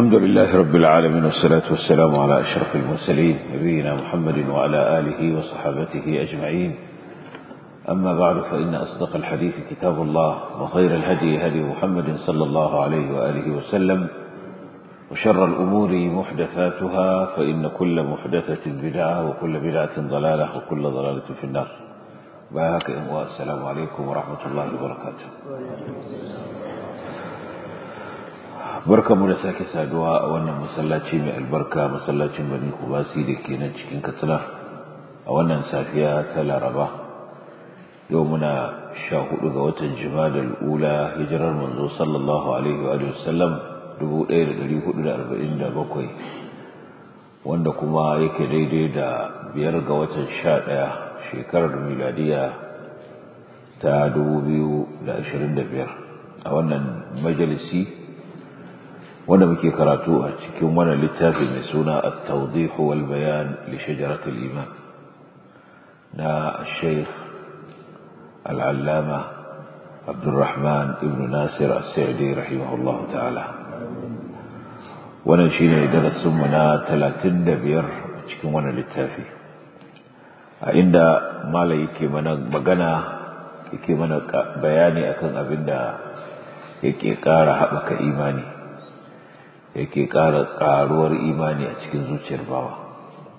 الحمد لله رب العالمين والصلاة والسلام على أشرف المرسلين نبينا محمد وعلى آله وصحابته أجمعين أما بعد فإن أصدق الحديث كتاب الله وخير الهدي هدي محمد صلى الله عليه وآله وسلم وشر الأمور محدثاتها فإن كل محدثة بدعة وكل بدعة ضلالة وكل ضلالة في النار باهك السلام عليكم ورحمة الله وبركاته barkamu da sake saduwa a wannan masallaci mai albarka masallacin bani kubasi da ke nan cikin katsina a wannan safiya ta laraba yau muna sha hudu ga watan jimadal ula hijirar manzo sallallahu alaihi wa sallam 1447 wanda kuma yake daidai da biyar ga watan sha daya shekarar miladiya ta 2025 a wannan majalisi wanda muke karatu a cikin wannan littafi mai suna at-tawdih wal bayan li shajarat al-iman na Sheikh al-Allama Abdurrahman ibn Nasir as-Sa'di rahimahullah ta'ala wannan shine darasin mu na 35 a cikin wannan littafi a inda malai yake mana magana yake mana bayani akan abinda yake ƙara haɓaka imani yake ƙara ƙaruwar imani a cikin zuciyar bawa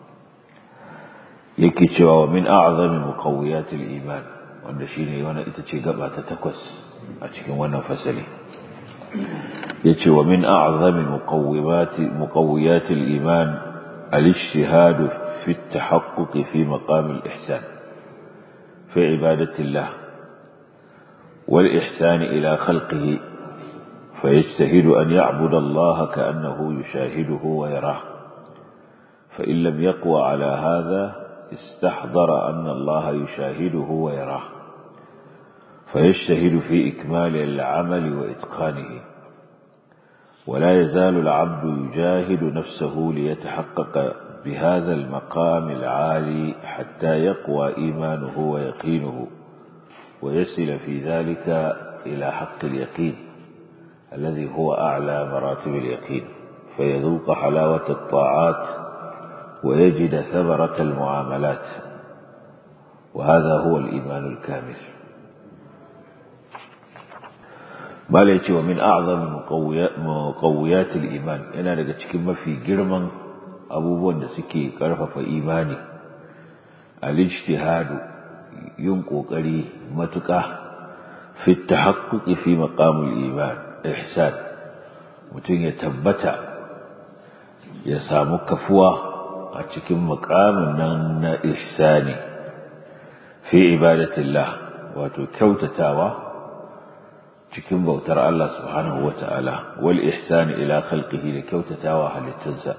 yake cewa wa min a'zami muqawwiyatil iman wanda shine wannan ita ce gaba ta takwas a cikin wannan fasali yace wa min a'zami muqawwimati muqawwiyatil iman al-ijtihad fi at-tahaqquq fi maqam al-ihsan fi ibadati Allah wal ihsan ila khalqihi فيجتهد أن يعبد الله كأنه يشاهده ويراه فإن لم يقوى على هذا استحضر أن الله يشاهده ويراه فيجتهد في إكمال العمل وإتقانه ولا يزال العبد يجاهد نفسه ليتحقق بهذا المقام العالي حتى يقوى إيمانه ويقينه ويصل في ذلك إلى حق اليقين الذي هو أعلى مراتب اليقين فيذوق حلاوة الطاعات ويجد ثمرة المعاملات وهذا هو الإيمان الكامل ما ليتي ومن أعظم مقويات الإيمان أنا لقد كما في جرما أبو بند سكي كرفة إيماني الاجتهاد ينقو قري متكه في التحقق في مقام الإيمان ihsan mutum ya tabbata ya samu kafuwa a cikin makamin nan na ihsani fi ibadatillah wato kyautatawa cikin bautar Allah subhanahu wata'ala wal ihsani ila khalqihi da kyautatawa halittunsa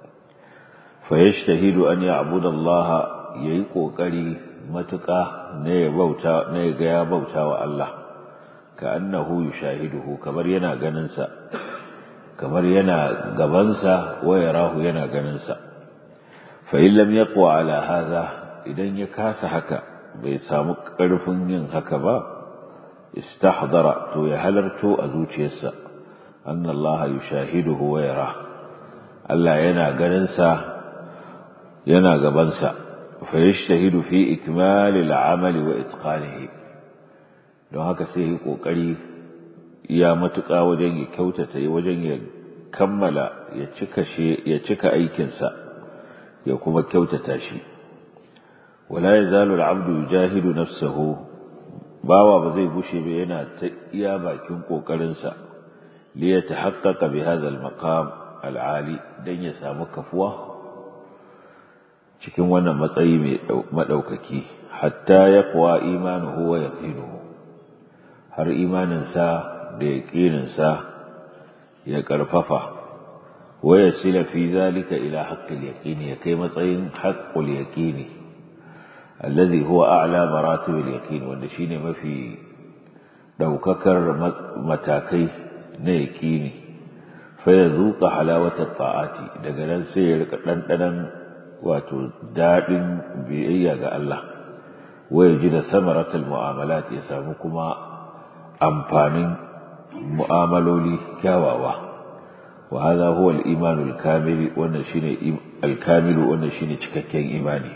fa yashtahidu an ya'budu Allah yayi kokari matuƙa ne ya bauta ne ga ya bauta wa Allah كأنه يشاهده كمر ينا غننسا كمر ينا غبنسا ويراه ينا غننسا فإن لم يقوى على هذا إذن يكاس هكا بيسامك قرفن ين هكا با استحضر تو يهلرتو أزوتيسا أن الله يشاهده ويراه ألا ينا غننسا ينا غبنسا فيجتهد في إكمال العمل وإتقانه don haka sai ya kokari ya matuƙa wajen ya kyautata wajen ya kammala ya cika shi ya cika aikinsa ya kuma kyautata shi wala yazalu al-abdu yujahidu nafsahu bawa ba zai gushe ba yana ta iya bakin kokarin sa li yatahaqqaqa bi hadha al-maqam al-ali dan ya samu kafuwa cikin wannan matsayi mai madaukaki hatta yaqwa imanuhu wa yaqinuhu har imaninsa da yaƙininsa ya ƙarfafa waya sila fi zalika ila haqqil yaqini ya kai matsayin haqqul yaqini alladhi huwa a'la maratibil yaqin wanda shine mafi daukakar matakai na yaqini fa yazuqa halawata ta'ati daga nan sai ya rika dandanan wato dadin biyayya ga Allah waya ji da samaratul mu'amalat ya samu kuma amfanin mu'amaloli kyawawa wa hadha huwa al-iman al-kamil wannan shine al-kamil wannan shine cikakken imani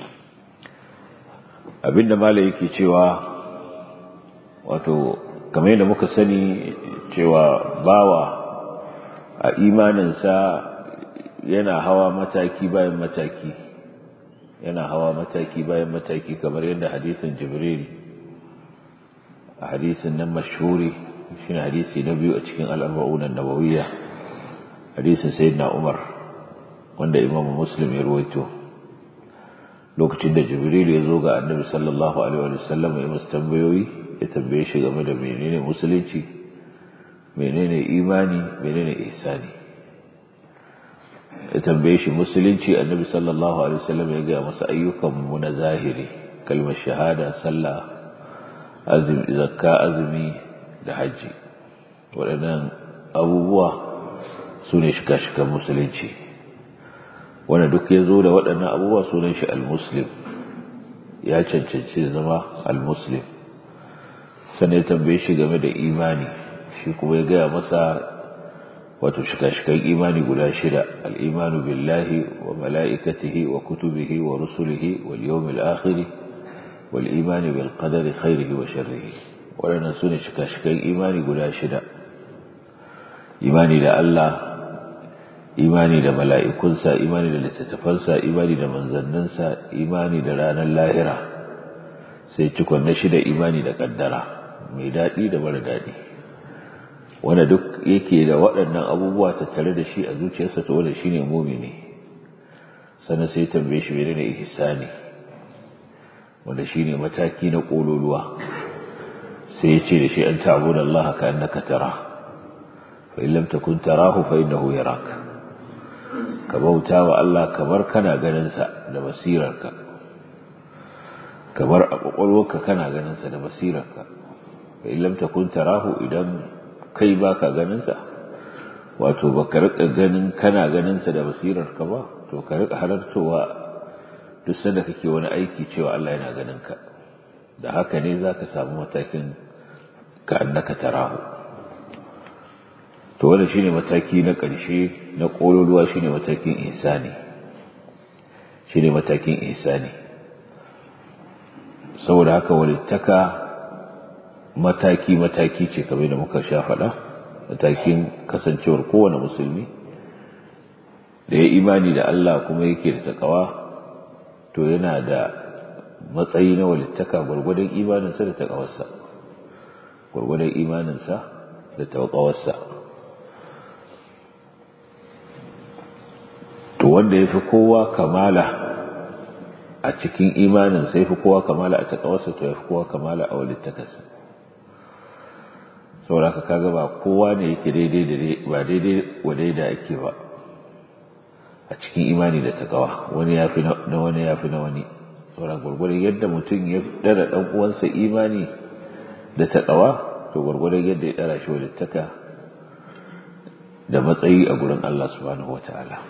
abinda malai yake cewa wato kamar yadda muka sani cewa bawa a imaninsa yana hawa mataki bayan mataki yana hawa mataki bayan mataki kamar yadda hadisin jibril a hadisin nan mashhuri shine hadisi na biyu a cikin al-arba'un an-nawawiyya hadisin sayyidina umar wanda imamu muslim ya ruwaito lokacin da jibril ya zo ga annabi sallallahu alaihi wa sallam ya masa tambayoyi ya tambaye shi game da menene musulunci menene imani menene ihsani ya tambaye shi musulunci annabi sallallahu alaihi wasallam ya gaya masa ayyukan mu na zahiri kalmar shahada sallah azumi zakka azumi da haji waɗannan abubuwa su ne shika-shikan musulunci wanda duk ya zo da waɗannan abubuwa sunan shi al-muslim ya cancanci zama al-muslim sannan ya tambaye shi game da imani shi kuma ya gaya masa wato shika-shikan imani guda shida al'imanu billahi wa mala'ikatihi wa kutubihi wa rusulihi wal yawmil akhiri wal imani bil qadari khairihi wa sharrihi waɗannan su ne shika-shikan imani guda shida imani da Allah imani da mala'ikunsa imani da littattafansa imani da manzanninsa imani da ranar lahira sai cikon na shida imani da ƙaddara mai daɗi da mara daɗi wanda duk yake da waɗannan abubuwa tattare da shi a zuciyarsa to wanda shine mumini sannan sai tambaye shi menene ihsani wanda shine mataki na kololuwa sai ya ce da shi an ta'budu Allah ka annaka tara fa in lam takun tarahu fa innahu yarak ka bauta wa Allah kamar kana ganin sa da basirarka kamar a kwakwalwarka kana ganin sa da basirarka fa in lam takun tarahu idan kai baka ganin sa wato baka rika ganin kana ganin sa da basirar ka ba to ka rika halartowa duk sanda kake wani aiki cewa Allah yana ganin ka da haka ne zaka samu matakin ka annaka tarahu to wannan shine mataki na ƙarshe na kololuwa shine matakin ihsani shine matakin ihsani saboda haka walittaka mataki mataki ce kamar da muka sha faɗa matakin kasancewar kowane musulmi da ya imani da Allah kuma yake da takawa to yana da matsayi na walittaka gwargwadon imaninsa da takawarsa gwargwadon imaninsa da takawarsa to wanda ya fi kowa kamala a cikin imanin sai fi kowa kamala a takawarsa to ya fi kowa kamala a walittakarsa saboda ka kaga ba kowa ne yake daidai da ba daidai wa daida ake ba a cikin imani da takawa wani ya fi na wani ya fi na wani saboda gwargwadon yadda mutum ya dara dan uwansa imani da takawa to gwargwadon yadda ya dara shi walittaka da matsayi a gurin Allah subhanahu wataala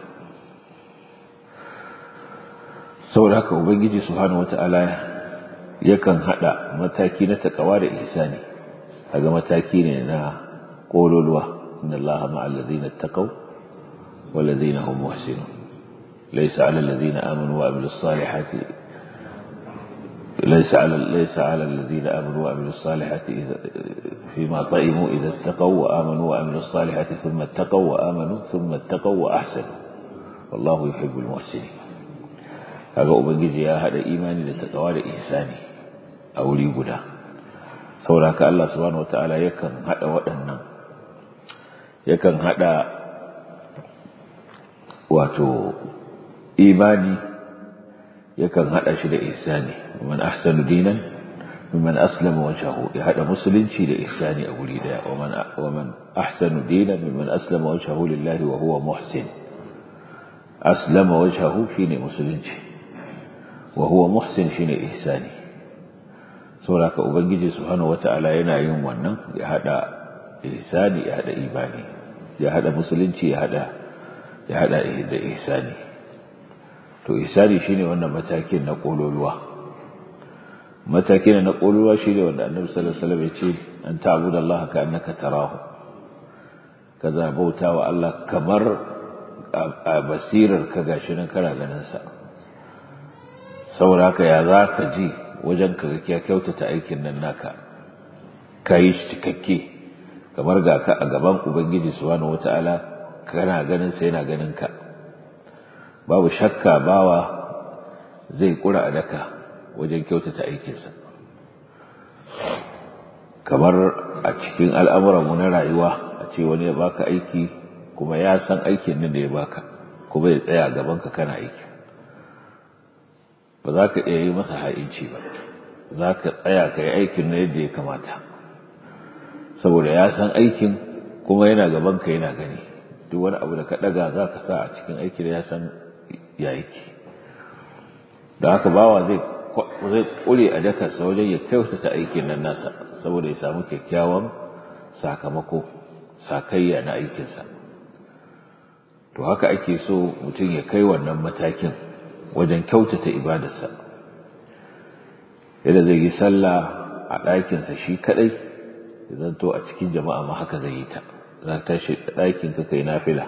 saboda haka ubangiji subhanahu wataala yakan hada mataki na takawa da ihsani kaga mataki ne na kololuwa inna allaha ma'al ladina taqaw wal ladina hum muhsinun laysa 'alal ladina amanu wa 'amilus salihati laysa 'alal laysa 'alal ladina amanu wa 'amilus salihati فيما طئموا إذا اتقوا وآمنوا وعملوا الصالحات ثم اتقوا وآمنوا ثم اتقوا وأحسنوا والله يحب المحسنين kaga ubangiji ya hada imani da takawa da ihsani a wuri guda saboda haka Allah subhanahu wataala yakan hada waɗannan yakan hada wato imani yakan hada shi da ihsani man ahsanu dinan mimman aslama wajhahu ya hada musulunci da ihsani a guri daya wa man wa man ahsanu dinan mimman aslama wajhahu lillahi wa huwa muhsin aslama wajhahu shine musulunci wa huwa muhsin shine ihsani saboda ka ubangiji subhanahu wata'ala yana yin wannan ya hada ihsani ya hada imani ya hada musulunci ya hada ya hada da ihsani to ihsani shine wannan matakin na kololuwa matakin na kololuwa shine wanda annabi sallallahu alaihi wasallam ya ce an ta'budu Allah ka annaka tarahu ka zabauta wa Allah kamar a basirar ka gashi nan kana ganin sa saboda haka ya za ka ji wajen ka ga kyautata aikin nan naka ka yi shi cikakke kamar ga ka a gaban ubangiji subhanahu wata'ala kana ganin sa yana ganin ka babu shakka bawa zai kura a daka wajen kyautata aikinsa kamar a cikin al'amuranmu na rayuwa a ce wani ya baka aiki kuma ya san aikin nan da ya baka kuma ya tsaya gabanka kana aiki ba za ka iya yi masa ha'inci ba za ka tsaya ka yi aikin na yadda ya kamata saboda ya san aikin kuma yana gabanka yana gani duk wani abu da ka ɗaga za ka sa a cikin aikin ya san ya aiki da haka bawa zai zai kure a dakarsa wajen ya kyautata aikin nan nasa saboda ya samu kyakkyawan sakamako sakayya na aikinsa to haka ake so mutum ya kai wannan matakin wajen kyautata ibadarsa yadda zai yi sallah a ɗakinsa shi kaɗai ya zanto a cikin jama'a ma haka zai yi ta za ta tashi ɗakin ka kai nafila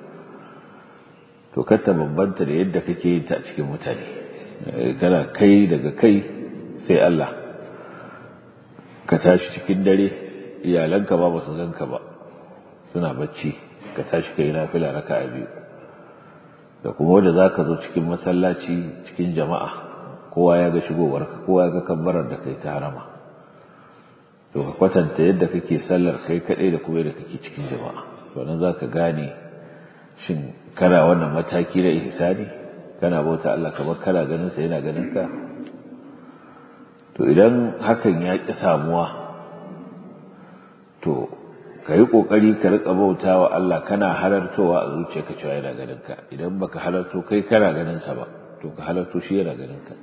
to kar ta bambanta da yadda kake yin ta a cikin mutane kana kai daga kai sai Allah ka tashi cikin dare iyalanka ba ba su ganka ba suna bacci ka tashi kai nafila raka'a biyu da kuma wanda zaka zo cikin masallaci cikin jama'a kowa ya ga shigowarka kowa ya ga kabbarar da kai ta harama to ka kwatanta yadda kake sallar kai kadai da kuma yadda kake cikin jama'a to nan zaka gane shin kana wannan mataki na ihsani kana bauta Allah kamar kana ganin sa yana ganin ka to idan hakan ya ki samuwa to ka yi ƙoƙari ka riƙa bauta wa Allah kana halartowa a zuciyarka cewa yana ganin ka idan baka halarto kai kana ganin sa ba to ka halarto shi yana ganin ka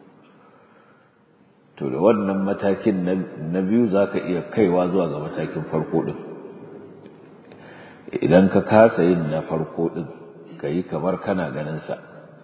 to da wannan matakin na biyu za ka iya kaiwa zuwa ga matakin farko ɗin idan ka kasa yin na farko ɗin ka yi kamar kana ganin sa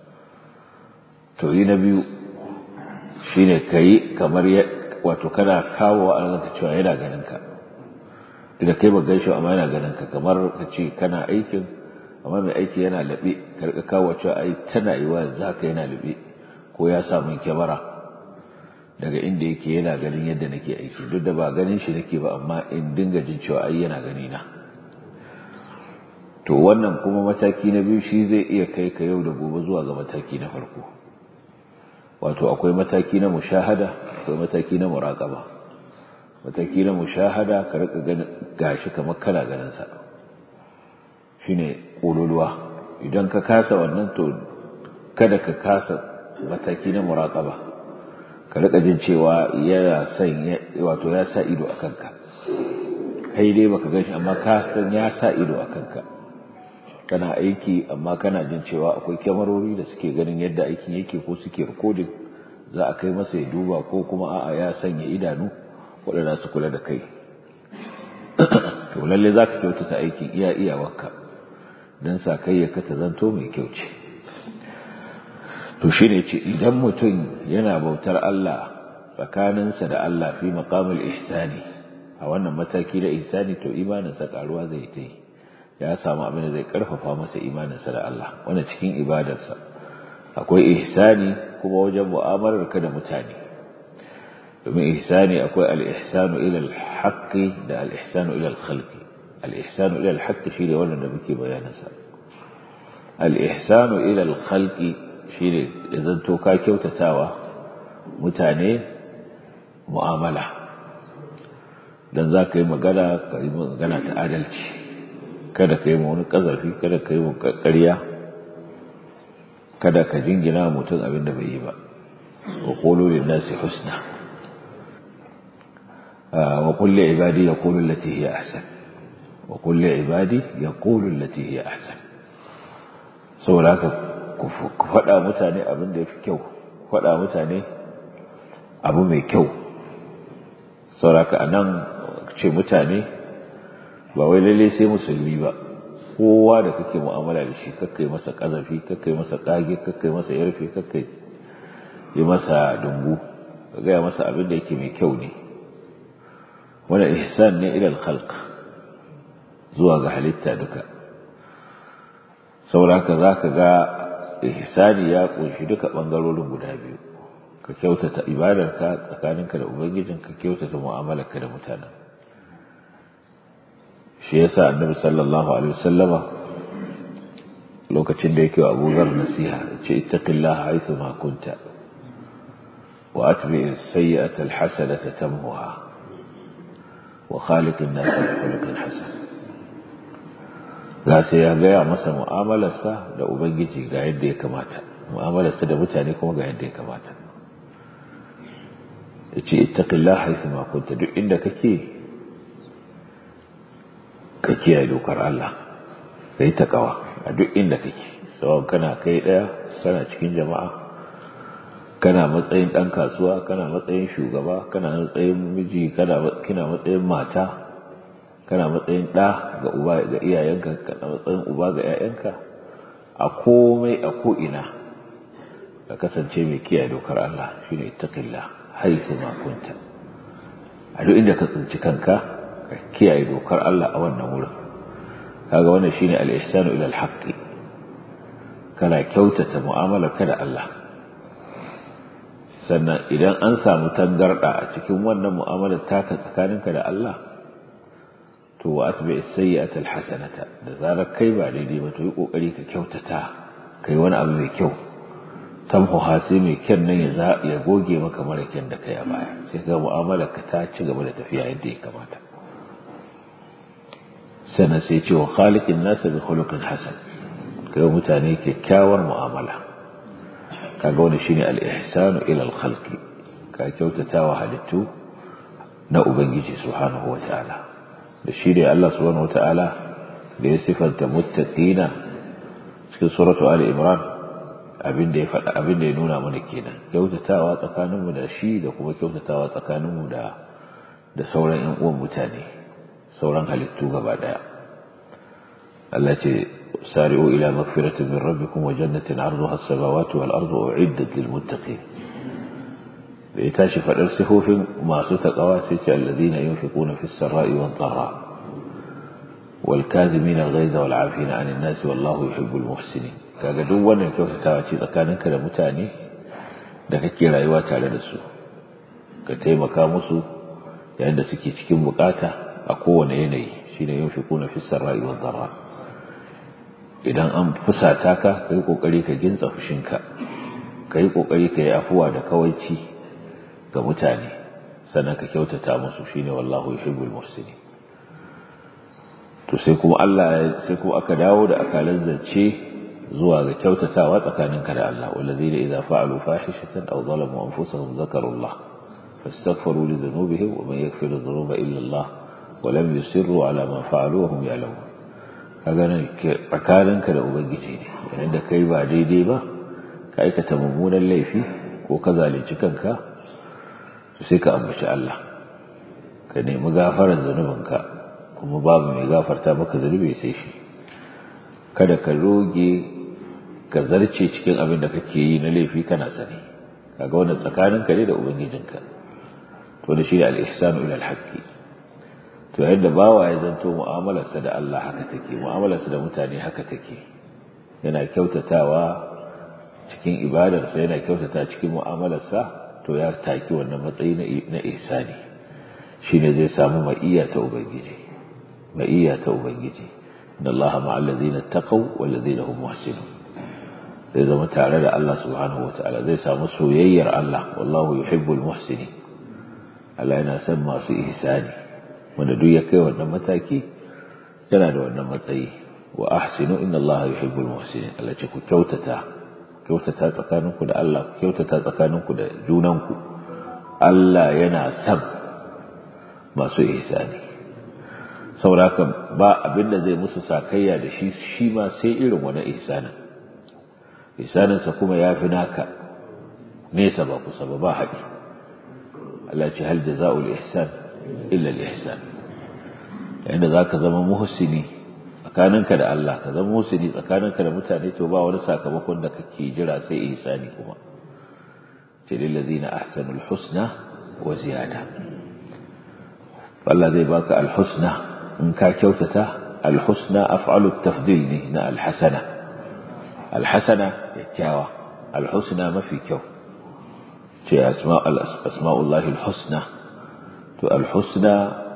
to yi na biyu shi ne ka yi kamar wato kana kawo wa Allah cewa yana ganin ka da kai ba gaishe amma yana ganin ka kamar ka ce kana aikin amma mai aiki yana laɓe karka kawo cewa ai tana yi wa za ka yana laɓe ko ya sa min kyamara daga inda yake yana ganin yadda nake aiki duk da ba ganin shi nake ba amma in dinga jin cewa ai yana gani na to wannan kuma mataki na biyu shi zai iya kai ka yau da gobe zuwa ga mataki na farko wato akwai mataki na mushahada akwai mataki na muraqaba mataki na mushahada ka rika ganin gashi kamar kana ganin sa shine kololuwa idan ka kasa wannan to kada ka kasa mataki na muraqaba ka rika jin cewa yana son wato ya sa ido akan ka kai dai baka ganshi amma ka san ya sa ido akan ka kana aiki amma kana jin cewa akwai kyamarori da suke ganin yadda aikin yake ko suke rikodin za a kai masa ya duba ko kuma a'a ya sanya idanu waɗanda su kula da kai to lalle za ka kyautata aikin iya iyawarka don sa kai ya kata zanto mai kyau ce to shi ne ce idan mutum yana bautar Allah tsakaninsa da Allah fi maƙamul ihsani a wannan mataki da ihsani to imaninsa ƙaruwa zai ta yi ya samu abin da zai karfafa masa imaninsa da Allah wanda cikin ibadarsa akwai ihsani kuma wajen mu'amalar ka da mutane domin ihsani akwai al-ihsanu ila al-haqqi da al-ihsanu ila al-khalqi al-ihsanu ila al-haqqi shine wannan da muke bayanin sa al-ihsanu ila al-khalqi shine idan to ka kyautatawa mutane mu'amala dan za ka yi magana ka yi magana ta adalci kada ka yi wani ƙazafi kada ka yi ƙarya kada ka jingina mutum abin da bai yi ba wa ƙolo lin nasi husna wa kulli ibadi yaqulu allati hiya ahsan wa kulli ibadi yaqulu allati hiya ahsan saboda haka ku faɗa mutane abin da yafi kyau faɗa mutane abu mai kyau saboda haka anan ce mutane ba wai lalle sai musulmi ba kowa da kake mu'amala da shi kakkai masa kazafi kakkai masa kage kakkai masa yarfe kakkai yi masa dungu ka gaya masa abin da yake mai kyau ne wanda ihsan ne ilal khalq zuwa ga halitta duka sauraka za ka ga ihsani ya ƙunshi duka ɓangarorin guda biyu ka kyautata ibadarka tsakaninka da ubangijin ka kyautata mu'amalarka da mutanen shi yasa annabi sallallahu alaihi wasallama lokacin da yake wa Abu Zar nasiha ce ittaqillaha haythu ma kunta wa atbi as-sayyi'ata al-hasanata tamhuha wa khaliq an-nas bi khuluqin hasan ga sai ya gaya masa mu'amalarsa da ubangiji ga yadda ya kamata mu'amalarsa da mutane kuma ga yadda ya kamata yace ittaqillaha haythu ma kunta duk inda kake ka kiyaye dokar Allah kai takawa a duk inda kake tsawon kana kai daya kana cikin jama'a kana matsayin dan kasuwa kana matsayin shugaba kana matsayin miji kana kina matsayin mata kana matsayin da ga uba ga iyayenka kana matsayin uba ga yayanka a komai a ko ina ka kasance mai kiyaye dokar Allah shine ittaqillah haythu ma kunta a duk inda ka tsinci kanka ka kiyaye dokar Allah a wannan wurin kaga wannan shine al-ihsanu ila al-haqq kana kyautata mu'amalar ka da Allah sannan idan an samu tangarda a cikin wannan mu'amalar taka tsakaninka da Allah to wa atbi as-sayyi'ata al-hasanata da zarar kai ba daidai ba to yi kokari ka kyautata kai wani abu mai kyau tamhu hasi mai kyan nan ya ya goge maka mara kyan da kai a baya sai ga mu'amalar ka ta ci gaba da tafiya yadda ya kamata sannan sai ce wa khaliqin nasa bi khuluqin hasan kai mutane kyakkyawar mu'amala kaga wani shine al-ihsanu ila al-khalqi ka kyautata wa halittu na ubangiji subhanahu wataala da shi ne Allah subhanahu wataala da ya sifanta muttaqina cikin suratu ali imran abin da ya faɗa abin da ya nuna mana kenan kyautatawa tsakaninmu da shi da kuma kyautatawa tsakaninmu da da sauran ƴan uwan mutane sauran halittu gaba daya Allah ce sari'u ila magfiratin min rabbikum wa jannatin 'arduha as-samawati wal ardu u'iddat lil muttaqin da ya tashi fadar sifofin masu takawa sai ce alladhina yunfiquna fis sarai wad dharra wal kadhimina al-ghayza wal 'afina 'anil nasi wallahu yuhibbul muhsinin kaga duk wannan kyautatawa ce tsakaninka da mutane da kake rayuwa tare da su ka taimaka musu yayin da suke cikin bukata a kowane yanayi shine yunfiquna fis sarai wad dharra idan an fusata ka kai kokari ka gintsa fushinka kai kokari ka yi afuwa da kawaici ga mutane sannan ka kyautata musu shine wallahu yuhibbul muhsinin to sai kuma Allah sai kuma aka dawo da akalan zance zuwa ga kyautatawa tsakaninka da Allah wallazina idza fa'alu fahishatan aw zalamu anfusahum dhakarullah fastaghfiru li dhunubihim wa man yaghfiru dhunuba illa Allah wa lam yusirru ala ma fa'alu wa hum ya'lamun kaga nan tsakaninka da ubangiji ne yayin da kai ba daidai ba ka aikata mummunan laifi ko ka zalunci kanka to sai ka ambaci Allah ka nemi gafarar zanubinka kuma babu mai gafarta maka zanubi sai shi kada ka roge ka zarce cikin abin da kake yi na laifi kana sani kaga wannan tsakaninka ne da ubangijinka to da shi da al-ihsanu ila al-haqqi to yadda bawa ya zanto mu'amalarsa da Allah haka take mu'amalarsa da mutane haka take yana kyautatawa cikin ibadarsa yana kyautata cikin mu'amalarsa to ya taki wannan matsayi na ihsani shine zai samu ma'iyya ta ubangiji ma'iyya ta ubangiji inna Allah ma'al ladina taqaw wal ladina hum muhsinun zai zama tare da Allah subhanahu wataala zai samu soyayyar Allah wallahu yuhibbul muhsinin Allah yana son masu ihsani wanda duk ya kai wannan mataki yana da wannan matsayi wa ahsinu inna Allah yuhibbul muhsinin Allah ce ku kyautata kyautata tsakaninku da Allah ku kyautata tsakaninku da junanku Allah yana son masu ihsani saboda haka ba abinda zai musu sakayya da shi shi ma sai irin wani ihsanin ihsaninsa kuma ya fi naka nesa ba kusa ba ba haɗi Allah ce hal jaza'ul ihsan illa al-ihsan yayin da zaka zama muhsini tsakaninka da Allah ka zama muhsini tsakaninka da mutane to ba wani sakamakon da kake jira sai ihsani kuma ce lil ladina ahsanul husna wa ziyada Allah zai baka al-husna in ka kyautata alhusna af'alu tafdil ne na alhasana alhasana kyakkyawa alhusna mafi kyau ce asma'ullahi alhusna to alhusna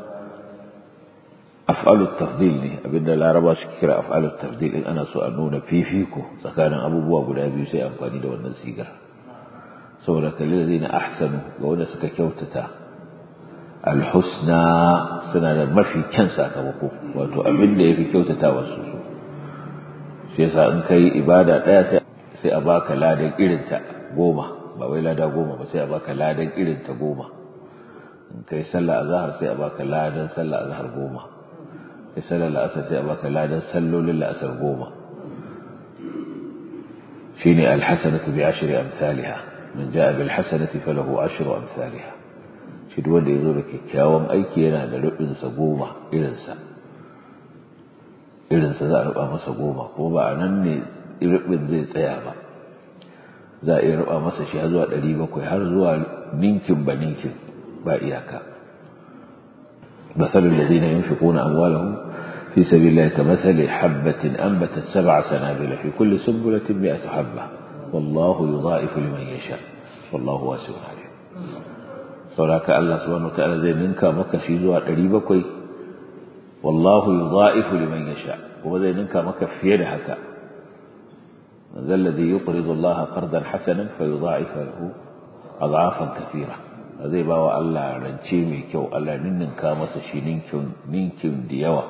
af'alu tafdil ne abinda laraba suke kira af'alu tafdil in ana so a nuna fifiko tsakanin abubuwa guda biyu sai amfani da wannan sigar saboda kalli zai na ahsanu ga wanda suka kyautata alhusna suna da mafi kyan sakamako wato abin da ya fi kyautata wasu su shi yasa in kai ibada ɗaya sai a baka ladan irinta goma ba wai lada goma ba sai a baka ladan irinta goma in kai sallah azhar sai a baka ladan sallah azhar goma kai sallar la'asar sai a baka ladan sallolin la'asar goma shine alhasanatu bi ashri amsalha man jaa bil hasanati falahu ashru amsalha shi duk wanda yazo da kyakkyawan aiki yana da rubin sa goma irin sa irin sa za a ruba masa goma ko ba anan ne rubin zai tsaya ba za a iya ruba masa shi har zuwa 700 har zuwa ninkin ba ninkin ba iyaka مثل الذين ينفقون أموالهم في سبيل الله كمثل حبة أنبتت سبع سنابل في كل سنبلة مئة حبة والله يضاعف لمن يشاء والله واسع عليم sauraka Allah subhanahu wataala zai ninka maka shi zuwa ɗari bakwai wallahu yudha'ifu liman yasha kuma zai ninka maka fiye da haka man zal ladhi yuqridu Allah qardan hasanan fa yudha'ifu lahu adhafan kathira zai bawa Allah rance mai kyau Allah ninninka masa shi ninkin ninkin da yawa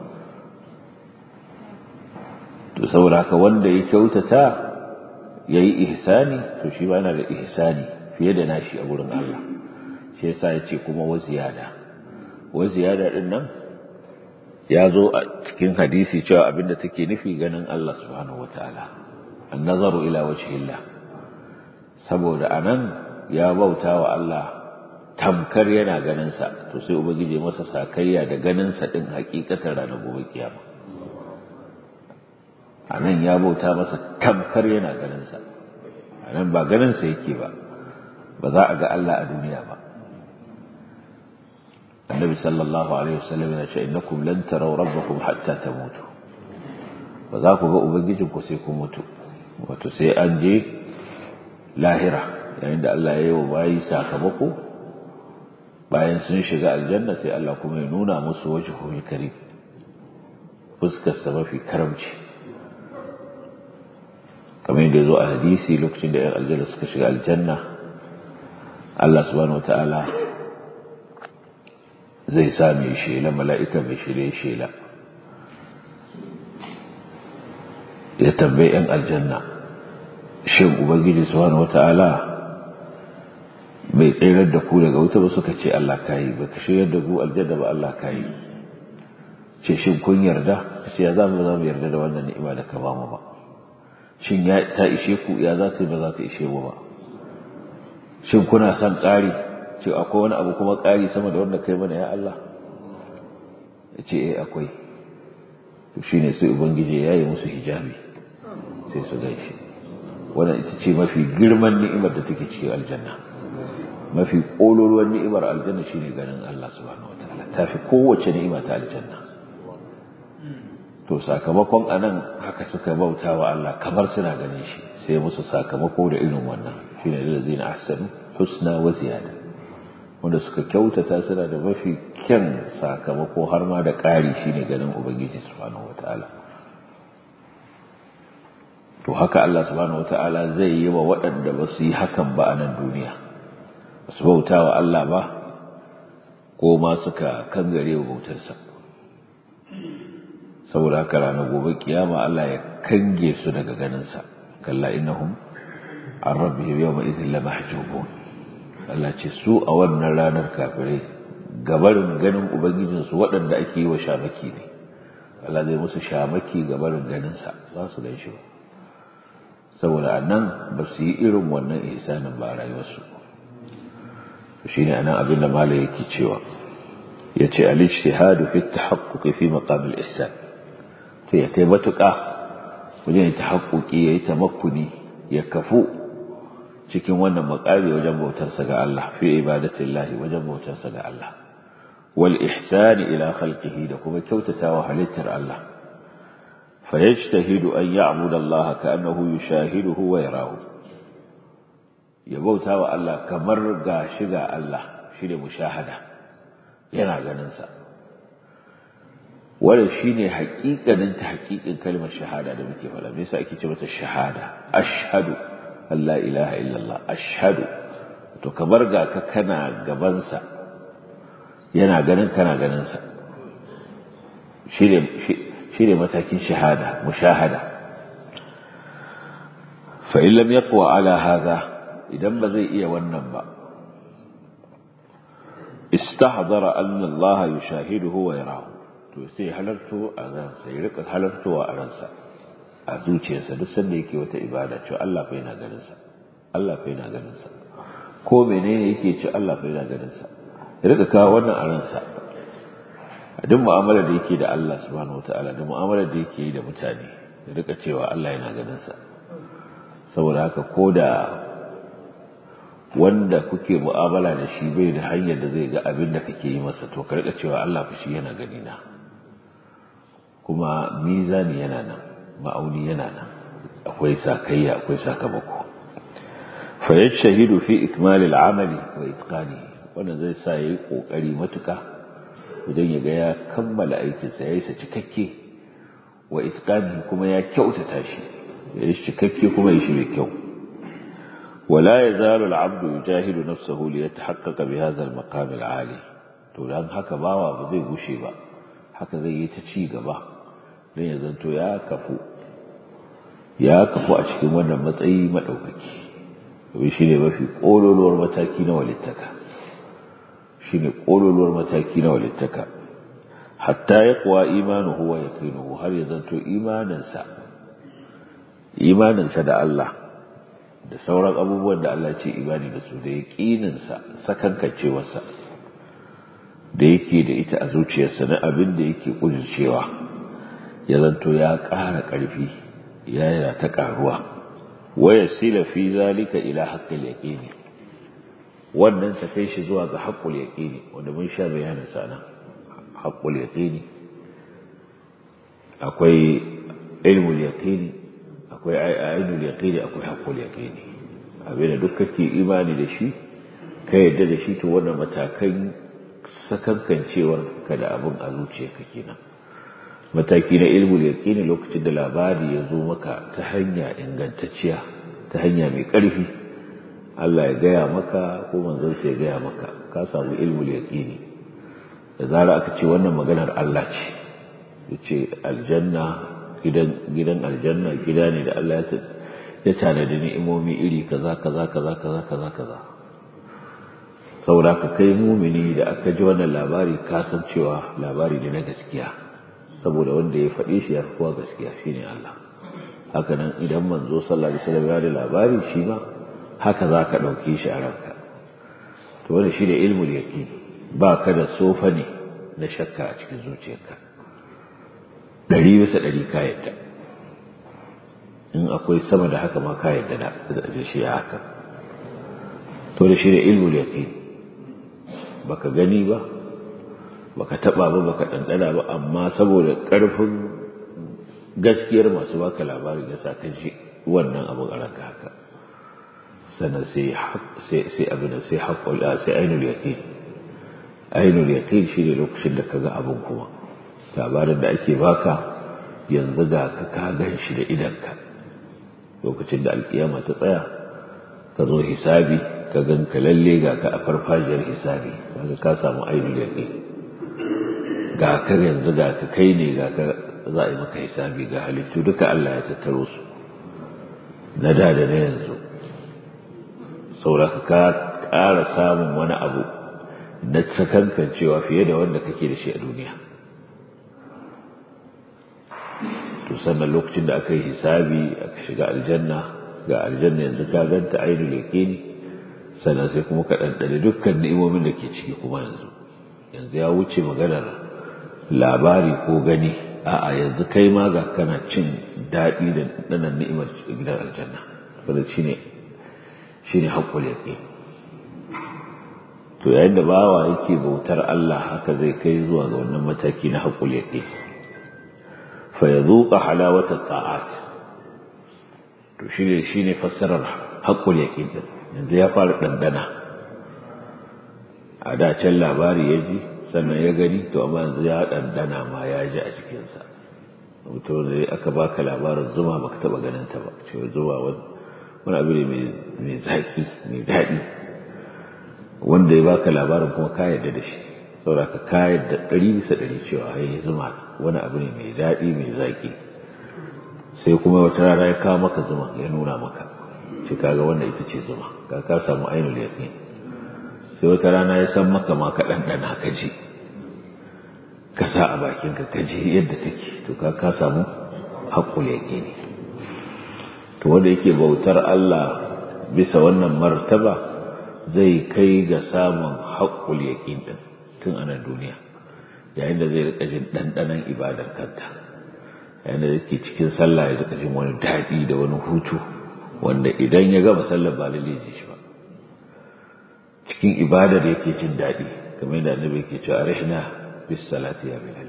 to saboda haka wanda ya kyautata yayi ihsani to shi ba yana da ihsani fiye da nashi a gurin Allah shi yasa ya ce kuma wa ziyada wa ziyada din nan ya zo a cikin hadisi cewa abinda take nufi ganin Allah subhanahu wataala an-nazaru ila wajhillah saboda anan ya bauta wa Allah tamkar yana ganin sa to sai ubangiji masa sakayya da ganin sa din hakikatar ranar gobe kiyama anan ya bauta masa tamkar yana ganin sa anan ba ganin sa yake ba ba za a ga Allah a duniya ba النبي صلى الله عليه وسلم يقول إنكم لن تروا ربكم حتى تموتوا فذاك ga ubangijinku sai ku mutu wato sai an je lahira yayin da Allah ya yi wa bayi sakamako bayan sun shiga aljanna sai Allah kuma ya nuna musu wajhul karim fuskar sa mafi karamci kamar yadda ya zo a hadisi lokacin da 'yan aljanna suka shiga aljanna Allah subhanahu wataala zai sa mai shela mala'ika mai shirye shela ya tambayi ‘yan aljanna shin ubangiji subhanahu wata'ala bai tsirar da ku daga wuta ba suka ce Allah kayi ba ka shiryar da ku aljanna ba Allah kayi ce shin kun yarda ce ya za mu za mu yarda da wannan ni'ima da ka ba mu ba shin ya ta ishe ku ya za ta ba za ta ishe mu ba shin kuna son ƙari ce akwai wani abu kuma ƙari sama da wanda kai mana ya Allah ya ce eh akwai to shi ne sai ubangiji ya yi musu hijabi sai su gaishe wannan ita ce mafi girman ni'imar da take cikin aljanna mafi ƙololuwar ni'imar aljanna shine ganin Allah subhanahu wataala ta fi kowace ni'ima ta aljanna to sakamakon anan haka suka bauta wa Allah kamar suna ganin shi sai musu sakamako da irin wannan shine lillazina ahsanu husna wa ziyada wanda suka kyautata suna da mafi kyan sakamako har ma da ƙari shine ganin ubangiji subhanahu wataala to haka Allah subhanahu wataala zai yi wa waɗanda ba su yi hakan ba a nan duniya ba su bauta wa Allah ba ko ma suka kangare wa bautarsa saboda haka ranar gobe kiyama Allah ya kange su daga ganinsa kalla innahum an rabbihim yawma idhin lamahjubun Allah ce su a wannan ranar kafirai gabarin ganin ubangijinsu waɗanda ake yi wa shamaki ne Allah zai musu shamaki gabarin ganinsa za su gan shi ba saboda a nan ba su yi irin wannan ihsanin ba a rayuwarsu shi ne a nan abin da mala yake cewa ya ce al-ijtihadu fi tahaqquqi fi maqam al-ihsan to ya kai matuƙa wajen tahaqquqi yayi tamakkuni ya kafu cikin wannan makami wajen bautarsa ga Allah fi ibadatillahi wajen bautarsa ga Allah wal ihsani ila khalqihi da kuma kyautatawa halittar Allah fa yajtahidu an ya'budu Allah ka'annahu yushahiduhu wa yarahu ya bauta wa Allah kamar ga shiga Allah shi ne mushahada yana ganin sa wannan shine haƙiƙanin ta haƙiƙin kalmar shahada da muke faɗa me yasa ake ce mata shahada ashhadu an la ilaha illallah ashhadu to kamar ga ka kana gaban sa yana ganin kana ganin sa shine shine matakin shahada mushahada fa in lam yaqwa ala hadha idan ba zai iya wannan ba istahdara anna Allah yushahiduhu wa yarahu to sai halarto a ransa ya rika halartowa a ransa a zuciyarsa duk sanda yake wata ibada cewa Allah fa yana ganin sa Allah fa yana ganin sa ko menene yake ci Allah fa yana ganin sa ya rika kawo wannan a ransa a duk mu'amalar da yake da Allah subhanahu wataala da mu'amalar da yake yi da mutane ya rika cewa Allah yana ganin sa saboda haka ko da wanda kuke mu'amala da shi bai da hanyar da zai ga abin da kake yi masa to ka rika cewa Allah fa shi yana gani na kuma mizani yana nan ma'auni yana nan akwai sakayya akwai sakamako fa yashhadu fi ikmal al-amali wa itqani wannan zai sa yayi kokari matuka idan ya ga ya kammala aikin sa yayi sa cikakke wa itqani kuma ya kyautata shi yayi cikakke kuma yayi shi mai kyau ولا يزال العبد يجاهد نفسه ليتحقق بهذا المقام العالي to dan haka bawa ba zai gushe ba haka zai yi ta ci gaba dan ya zanto ya kafu ya kafu a cikin wannan matsayi madaukaki to shine mafi kololuwar mataki na walittaka shine kololuwar mataki na walittaka hatta yaqwa imanuhu wa yaqinuhu har ya zanto imaninsa imaninsa da Allah da sauran abubuwan da Allah ce imani da su da yaƙininsa sakankancewarsa da yake da ita a zuciyarsa na abin da yake ƙudurcewa ya zanto ya ƙara ƙarfi ya yana ta ƙaruwa waya sila fi zalika ila haqqil yaqini wannan ta kai shi zuwa ga haqqul yaqini wanda mun sha bayanin sa nan haqqul yaqini akwai ilmul yaqini akwai ainul yaqini akwai haqqul yaqini abin da duk kake imani da shi ka yadda da shi to wannan matakan sakankancewar ka da abin a zuciyarka kenan mataki na ilmul yaqini lokacin da labari ya zo maka ta hanya ingantacciya ta hanya mai ƙarfi Allah ya gaya maka ko manzon sa ya gaya maka ka samu ilmul yaqini da zara aka ce wannan maganar Allah ce yace aljanna gidan aljanna gida ne da Allah ya tanadi ni'imomi iri kaza kaza kaza kaza kaza kaza saboda ka kai mumini da aka ji wannan labari ka san cewa labari ne na gaskiya saboda wanda ya faɗe shi ya fi kowa gaskiya shine Allah haka nan idan manzo sallallahu alaihi wasallam ya da labari shi ma haka za ka ɗauke shi a ranka to wannan shine ilmul yaqin ba ka da sofa ne na shakka a cikin zuciyarka ɗari bisa ɗari ka yadda in akwai sama da haka ma ka yadda da shi ya haka to da shi da ilmul yaqin baka gani ba baka taba ba baka ɗanɗana ba amma saboda ƙarfin gaskiyar masu baka labari ya sa ka ji wannan abin a ranka haka sannan sai sai abin da sai haƙƙul sai ainul yaqin ainul yaqin shi ne lokacin da kaga abin kuma labarin da ake baka yanzu ga ka ka gan shi da idanka lokacin da alkiyama ta tsaya ka zo hisabi ka gan ka lalle ga ka a farfajiyar hisabi kaga ka samu ainul yaqin ga ka yanzu ga ka kai ne ga ka za a yi maka hisabi ga halittu duka Allah ya tattaro su na da da na yanzu saboda ka ƙara samun wani abu na sakankancewa fiye da wanda kake da shi a duniya to sannan lokacin da aka yi hisabi aka shiga aljanna ga aljanna yanzu ka ganta ainul yaqini sannan sai kuma ka ɗanɗane dukkan ni'imomin da ke ciki kuma yanzu yanzu ya wuce maganar labari ko gani a'a yanzu kai ma ga kana cin daɗi da ɗanan ni'imar gidan aljanna wanda shine shine haƙƙul yaqin to yayin da bawa yake bautar Allah haka zai kai zuwa ga wannan mataki na haƙul yaqin fa yazuqa halawata ta'at to shine shine fassarar haƙul yaqin din yanzu ya fara dandana a da can labari ya ji sannan ya gani to amma yanzu ya dandana ma ya ji a cikinsa mutum da aka baka labarin zuma baka taba ganin ta ba cewa zuma wani abu ne mai zaki mai daɗi wanda ya baka labarin kuma ka yarda da shi saboda ka ka yarda ɗari bisa ɗari cewa ya zuma wani abu ne mai daɗi mai zaki sai kuma wata rana ya kawo maka zuma ya nuna maka ce kaga wannan ita ce zuma ka ka samu ainul yaqin sai wata rana ya san maka ma ka ɗanɗana ka ji ka sa a bakinka ka ji yadda take to ka ka samu haƙƙul yaqini to wanda yake bautar Allah bisa wannan martaba zai kai ga samun haƙƙul yaqin din tun a nan duniya yayin da zai rika jin ɗanɗanon ibadar kanta yayin da yake cikin sallah ya rika jin wani daɗi da wani hutu wanda idan ya gama sallar ba lalle ji shi ba cikin ibadar yake jin daɗi kamar da annabi yake cewa arihna bis salati ya bilal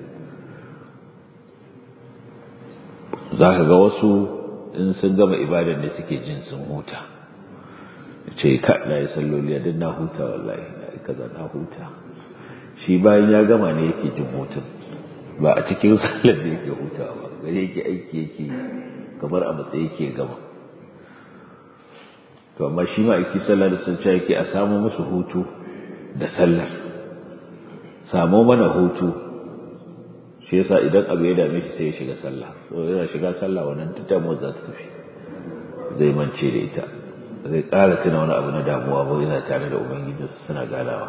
zaka ga wasu in sun gama ibadar ne suke jin sun huta ce ka na yi salloli a na huta wallahi na yi kaza na huta shi bayan ya gama ne yake jin hutun ba a cikin sallar da yake hutawa ba gare yake aiki yake kamar a matsayi yake gama to amma shi ma aiki sallar da sun yake a samu musu hutu da sallar samu mana hutu shi yasa idan abu ya dame shi sai ya shiga sallah so yana shiga sallah wannan damuwa za ta tafi zai mance da ita zai ƙara tuna wani abu na damuwa ba yana tare da ubangiji suna ganawa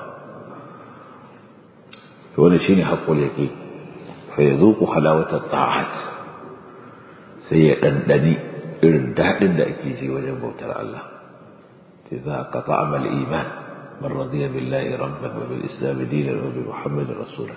to wannan shine haqqul yaqin fa yazuqu halawata ta'at sai ya dandani irin dadin da ake ji wajen bautar Allah إذا قطع الإيمان من رضي بالله ربا وبالإسلام دينا وبمحمد رسولا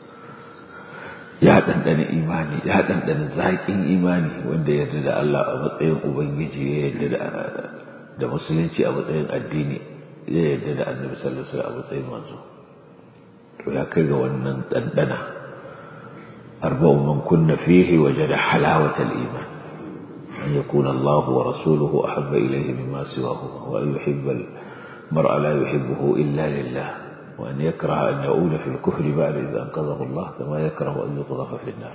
ya ɗanɗana imani ya ɗanɗana zaƙin imani wanda ya yarda da Allah a matsayin Ubangiji ya yarda da musulunci a matsayin addini ya yarda da annabi sallallahu alaihi a matsayin manzo to ya kai ga wannan ɗanɗana arba'u man kunna fihi wajada halawatal iman أن يكون الله ورسوله أحب إليه مما سواهما وأن يحب المرء لا يحبه إلا لله وأن يكره أن يؤول في الكفر بعد إذا أنقذه الله كما يكره أن يقذف في النار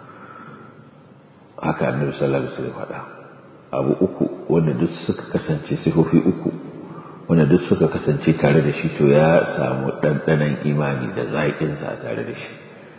haka annabi sallallahu alaihi wasallam faɗa abu uku wanda duk suka kasance sifofi uku wanda duk suka kasance tare da shi to ya samu ɗanɗanon imani da zaƙinsa tare da shi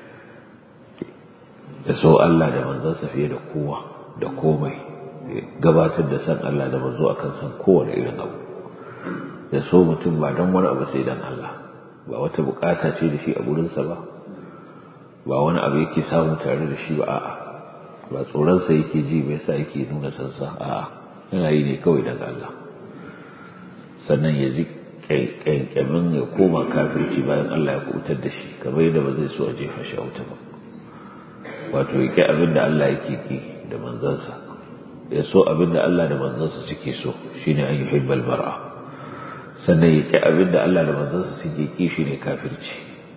da so Allah da manzansa fiye da kowa da komai gabatar da san Allah da manzo akan san kowane irin abu da so mutum ba don wani abu sai dan Allah ba wata bukata ce da shi a gurinsa ba ba wani abu yake samu tare da shi ba a'a ba tsoronsa yake ji mai sa yake nuna sansa a'a yana yi ne kawai daga Allah sannan ya ji ƙyanƙyamin ya koma kafirci bayan Allah ya kubutar da shi kamar yadda ba zai so a jefa shi a wuta ba wato ya ƙi abin da Allah yake ki da manzansa ya so abin da Allah da manzansa suke so shine an yuhibbal mar'a sannan ya ƙi abin da Allah da manzansa suke ki shine kafirci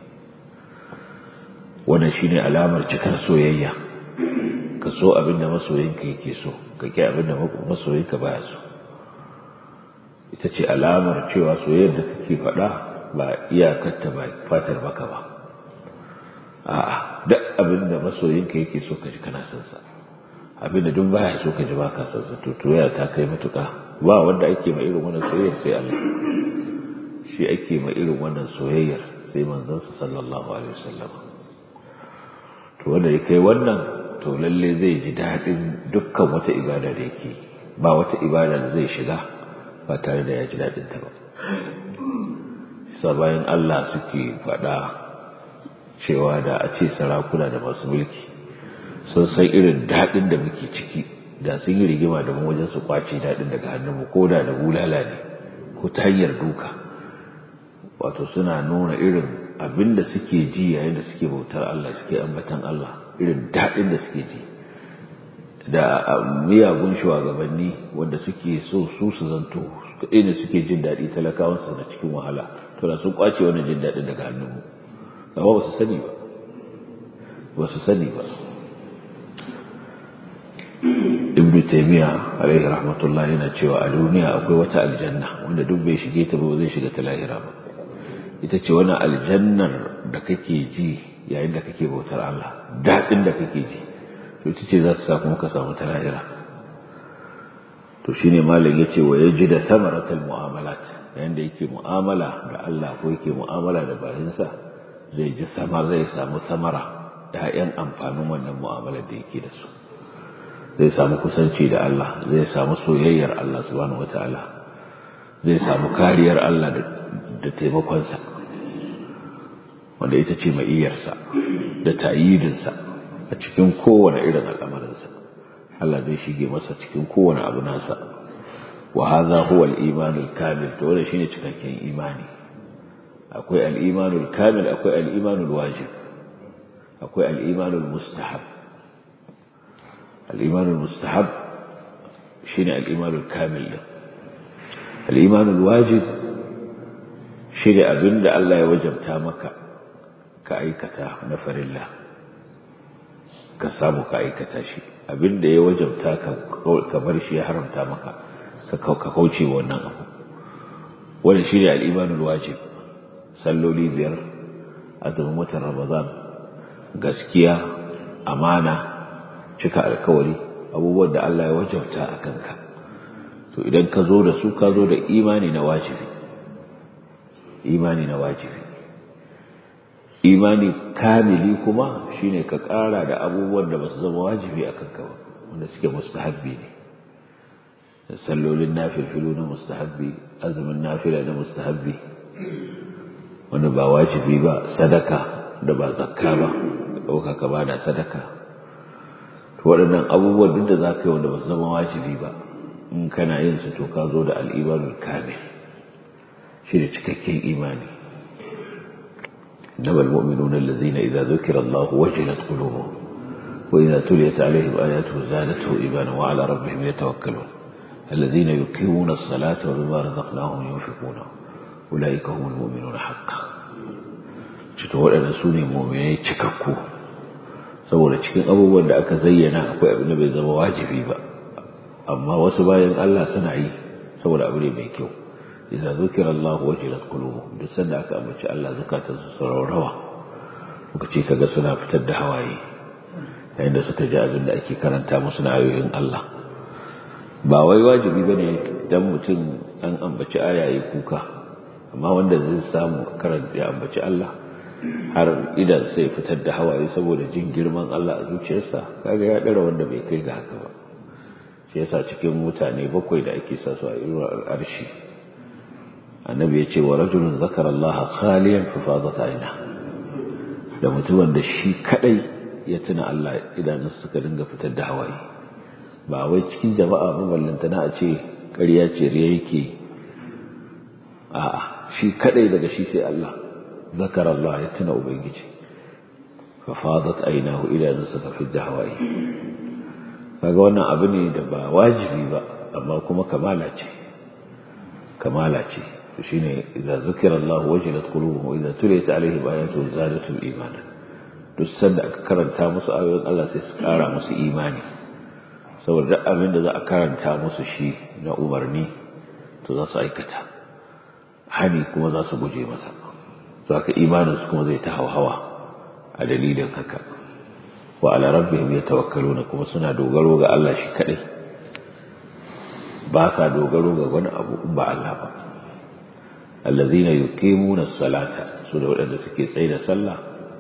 wannan shine alamar cikar soyayya ka so abin da masoyinka yake so ka ƙi abin da masoyinka baya so ita ce alamar cewa soyayyar da kake faɗa ba iyakarta ba fatar baka ba a'a duk abin da masoyinka yake so ka ji kana son sa abin da duk baya so ka ji baka son sa to toya ta kai matuƙa ba wanda ake ma irin wannan soyayyar sai Allah shi ake ma irin wannan soyayyar sai manzon sa sallallahu alaihi wasallam to wanda ya kai wannan to lalle zai ji daɗin dukkan wata ibada da yake ba wata ibada da zai shiga ba tare da ya ji daɗin ta ba sa bayan Allah suke faɗa cewa da a ce sarakuna da masu mulki sun san irin daɗin da muke ciki da sun yi rigima da mu wajen su kwace daɗin daga hannunmu ko da da bulala ne ko ta hanyar duka wato suna nuna irin abin da suke ji yayin da suke bautar Allah suke ambatan Allah irin daɗin da suke ji da miyagun shugabanni wanda suke so su su zanto kaɗai ne suke jin daɗi talakawansu na cikin wahala to da sun kwace wannan jin daɗin daga hannunmu amma ba su sani ba ba su sani ba ibn taymiya alaihi rahmatullah yana cewa a duniya akwai wata aljanna wanda duk bai shige ta ba zai shiga ta lahira ba ita ce wani aljannar da kake ji yayin da kake bautar Allah daɗin da kake ji to ita ce za ta sa kuma ka samu ta lahira to shine malam yace wa yaji da samaratul mu'amalat yayin da yake mu'amala da Allah ko yake mu'amala da bayinsa zai ji samar zai samu samara da ƴan amfanin wannan mu'amalar da yake da su zai samu kusanci da Allah zai samu soyayyar Allah subhanahu wataala zai samu kariyar Allah da taimakonsa wanda ita ce ma'iyarsa da ta'yidinsa a cikin kowane irin al'amarinsa Allah zai shige masa cikin kowane abu nasa wa hadha huwa al-iman al-kamil to wannan shine cikakken imani akwai al-iman al-kamil akwai al-iman al-wajib akwai al-iman al-mustahab al-iman al-mustahab shine al-iman al-kamil al-iman al-wajib shine abinda Allah ya wajabta maka ka aikata na farilla ka samu ka aikata shi abinda ya wajabta ka bar shi ya haramta maka ka kauce wannan abu wannan shi ne al'imanul wajib salloli biyar azumin watan ramadan gaskiya amana cika alkawari abubuwan da Allah ya wajabta a kanka to idan ka zo da su ka zo da imani na wajibi imani na wajibi imani kamili kuma shine ka ƙara da abubuwan da ba su zama wajibi a kanka ba wanda suke mustahabbi ne sallolin nafilfilu na mustahabbi azumin nafila na mustahabbi wanda ba wajibi ba sadaka da ba zakka ba ɗauka ka ba da sadaka to waɗannan abubuwan duk da za ka yi wanda ba su zama wajibi ba in kana yin su to ka zo da al'imanul kamil shi da cikakken imani إنما المؤمنون الذين إذا ذكر الله وجلت قلوبهم وإذا تليت عليهم آياته زادته إيمانا وعلى ربهم يتوكلون الذين يقيمون الصلاة ومما رزقناهم ينفقون أولئك هم المؤمنون حقا cito waɗanda su ne muminai cikakku saboda cikin abubuwan da aka zayyana akwai abin da bai zama wajibi ba amma wasu bayan Allah suna yi saboda abu ne mai kyau idza zukira Allah wajilat qulubuhum duk sanda aka ambaci Allah zakatan su rawa muka ce kaga suna fitar da hawaye yayin da suka ji abin da ake karanta musu na ayoyin Allah ba wai wajibi bane dan mutum an ambaci aya yayi kuka amma wanda zai samu karanta ya ambaci Allah har idan sai fitar da hawaye saboda jin girman Allah a zuciyarsa kaga ya dara wanda bai kai ga haka ba shi yasa cikin mutane bakwai da ake sa su a irin arshi annabi ya ce wa rajulun zakara Allah khaliyan fa fadat aina da mutumin da shi kadai ya tuna Allah idan suka dinga fitar da hawaye ba wai cikin jama'a ba ballantana a ce ƙarya ce riya yake a'a shi kadai daga shi sai Allah zakara Allah ya tuna ubangiji fa fadat ainahu idan suka fitar da hawaye kaga wannan abu ne da ba wajibi ba amma kuma kamala ce kamala ce shine idza zukira Allah wajilat qulubuhum wa idza tuliyat alaihim ayatu zadatuhum imanan duk sanda aka karanta musu ayoyin Allah sai su kara musu imani saboda duk abin da za a karanta musu shi na umarni to za su aikata hani kuma za su guje masa to haka imanin su kuma zai ta hawa a dalilin haka wa ala rabbihim yatawakkaluna kuma suna dogaro ga Allah shi kadai ba sa dogaro ga wani abu in ba Allah ba allazina yuqimuna as-salata su da wadanda suke tsaye da sallah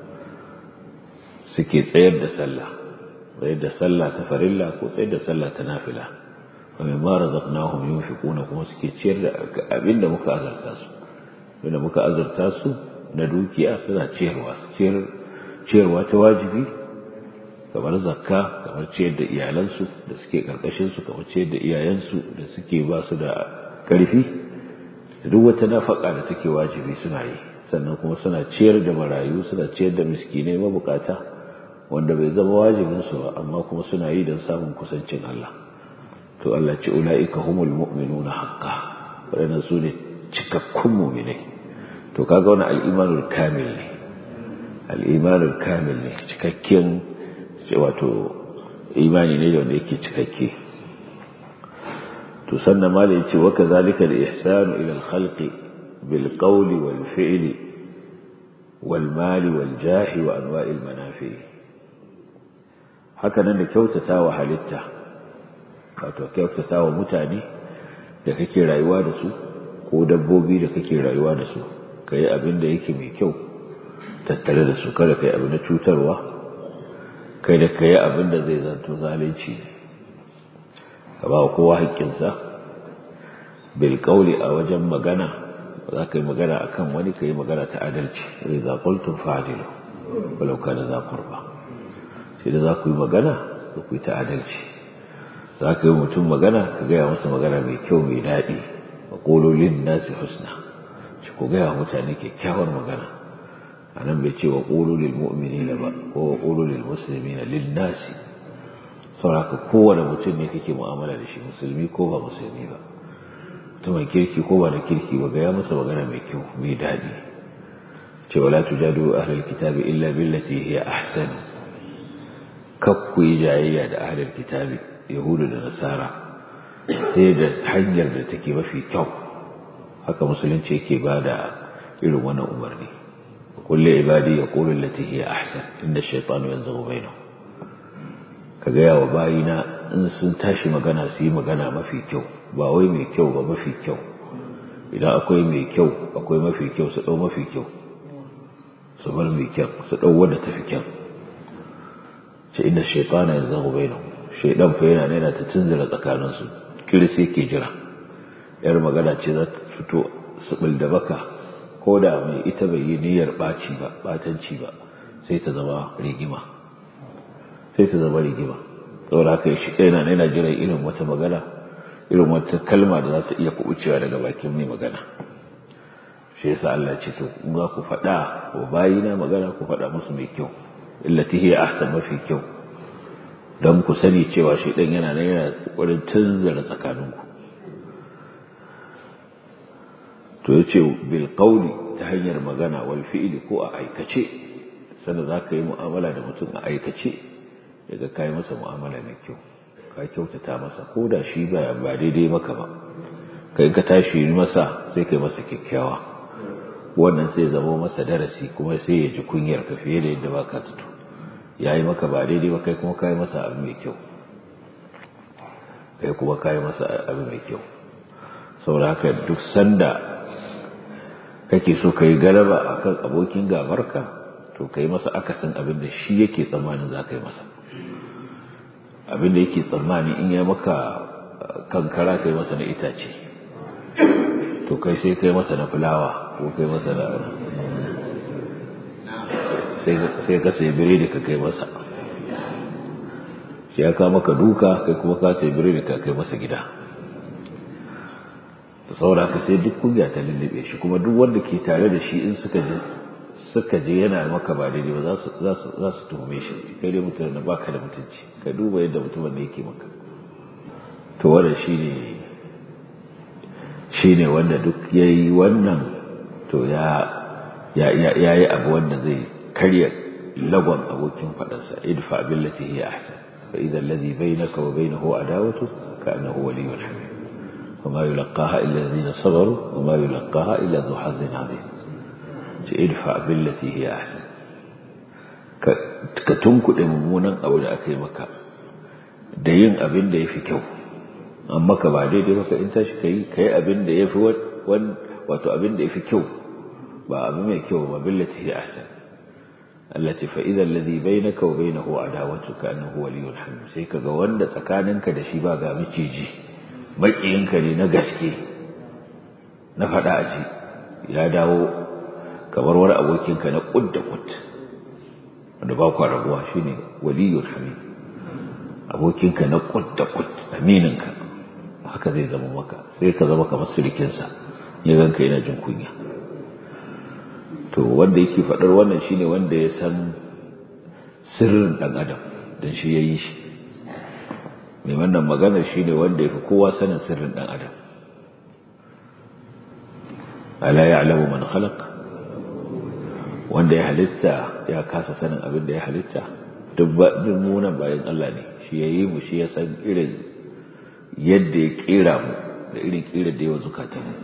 suke tsayar da sallah tsayar da sallah ta farilla ko tsayar da sallah ta nafila wa mimma razaqnahum yunfiquna kuma suke ciyar da abinda muka azarta su abinda muka azarta su na dukiya suna ciyarwa ciyar ciyarwa ta wajibi kamar zakka kamar ciyar da iyalansu da suke karkashin su kamar ciyar da iyayensu da suke ba su da karfi duk wata nafaka da take wajibi suna yi sannan kuma suna ciyar da marayu suna ciyar da miskinai mabukata wanda bai zama wajibin su ba amma kuma suna yi don samun kusancin Allah to Allah ce ulaika humul mu'minuna haqqan wadannan su ne cikakkun mu'minai to to kaga wani al'imanul kamil ne al'imanul kamil ne cikakken wato imani ne wanda yake cikakke to sannan ma da yace wa kazalika al-ihsanu ila al-khalqi bil qawli wal fi'li wal mali wal jahi wa anwa'il manafi haka nan da kyautata wa halitta wato kyautata wa mutane da kake rayuwa da su ko dabbobi da kake rayuwa da su kai abin da yake mai kyau tattare da su kada kai abin da cutarwa kai da kai abin da zai zanto zalunci ka ba kowa haƙƙinsa bil qawli a wajen magana za ka yi magana akan wani ka yi magana ta adalci zai za qultum fa'dilu walau kana za qurba sai da za ku yi magana ku yi ta adalci za ka yi mutum magana ka gaya masa magana mai kyau mai daɗi wa ƙololin nasi husna shi ku gaya mutane kyakkyawar magana a nan bai ce wa ƙololin mu'mini na ba ko wa ƙololin musulmi na lil nasi sauraka kowane mutum ne kake mu'amala da shi musulmi ko ba musulmi ba mutumin kirki ko ba na kirki ba gaya masa magana mai kyau mai daɗi ce wala tujadu ahlul kitabi illa billati hiya ahsan kakku yi jayayya da ahlul kitabi yahudu da nasara sai da hanyar da take mafi kyau haka musulunci yake ba da irin wannan umarni kulle ibadi ya qulu allati hiya ahsan inda shaytanu yanzughu bainahum ka gaya wa bayina in sun tashi magana su yi magana mafi kyau ba wai mai kyau ba mafi kyau idan akwai mai kyau akwai mafi kyau su dau mafi kyau su bar mai kyau su dau wanda tafi kyau ce inda shaytanu yanzughu bainahum shaidan fa yana yana ta tunzura tsakaninsu kirsi ke jira yar magana ce za ta fito sibil da baka ko da mai ita bai yi niyyar ɓaci ba ɓatanci ba sai ta zama rigima sai ta zama rigima saboda haka shi yana yana jiran irin wata magana irin wata kalma da za ta iya kubucewa daga bakin mai magana shi yasa Allah ce to in za ku faɗa wa bayina magana ku faɗa musu mai kyau illati hiya ahsan mafi kyau don ku sani cewa shi ɗan yana nan yana ƙoƙarin tunzara tsakaninku to ya ce bil ta hanyar magana wal fi'ili ko a aikace sannan za ka yi mu'amala da mutum a aikace daga ka yi masa mu'amala mai kyau ka kyautata masa ko da shi ba ba daidai maka ba kai ka tashi masa sai kai masa kyakkyawa wannan sai zama masa darasi kuma sai ya ji kunyar ka fiye da yadda ba ka tuto ya yi maka ba daidai ba kai kuma ka yi masa abu mai kyau kai kuma ka yi masa abu mai kyau saboda haka duk sanda kake so ka yi galaba a kan abokin gabarka to ka yi masa akasin abin da shi yake tsammanin za ka yi masa abin da yake tsammani in ya maka kankara ka yi masa na itace to kai sai ka yi masa na fulawa ko kai masa na sai ka sai biredi ka kai masa shi ya kawo maka duka kai kuma ka sai biredi ka kai masa gida da saboda haka sai duk kungiya ta lullube shi kuma duk wanda ke tare da shi in suka je suka je yana maka ba daidai ba za su za su za su tuhume shi kai dai mutum na baka da mutunci ka duba yadda mutumin da yake maka to wannan shine shine wanda duk yayi wannan to ya ya ya yi abu wanda zai karya lagon abokin faɗarsa idfa billati hiya ahsan fa idza alladhi bainaka wa bainahu adawatu ka'annahu waliyyun hamim وما يلقاها إلا الذين صبروا وما يلقاها إلا ذو حظ عظيم ادفع بالتي هي أحسن ka tunkuɗe mummunan abu da aka yi maka da yin abin da ya fi kyau an maka ba daidai maka in tashi ka yi ka yi abin da ya fi wato abin da ya fi kyau ba abu mai kyau ba billati ya ahsan allati fa idza alladhi bainaka wa bainahu adawatu ka annahu waliyyun hamim sai kaga wanda tsakaninka da shi ba ga miciji maƙiyinka ne na gaske na faɗa a ji ya dawo kamar wani abokinka na ƙud da ƙud wanda ba kwa rabuwa shi ne waliyun hamid abokinka na ƙud da ƙud amininka haka zai zama maka sai ka zama kamar sirikinsa ya ganka yana jin kunya to wanda yake faɗar wannan shine wanda ya san sirrin ɗan adam don shi ya yi shi mai wannan maganar shi ne wanda ya fi kowa sanin sirrin ɗan adam ala ya alamu man khalaq wanda ya halitta ya kasa sanin abin da ya halitta duk munan bayan Allah ne shi ya yi mu shi ya san irin yadda ya kera mu da irin kera da yawa zukatan mu